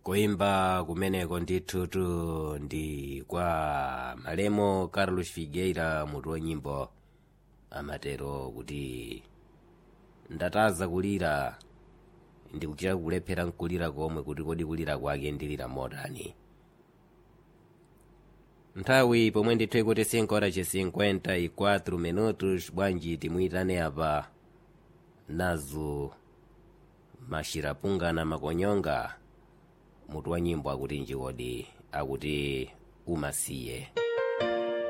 kuimba kumeneko ndithutu ndi kwa malemo carlos figueira mutu wa nyimbo amatero kuti ndataza kulira ndikuchita kulephera nkulira komwe kuti kodi kulira kwake ndilira motani nthawi pomwe ndithu ikuti 5 horas che 54 minutos bwanji timuyitane apa nazo mashirapungana makonyonga mutu wa nyimbo akuti njikodi akuti umasiye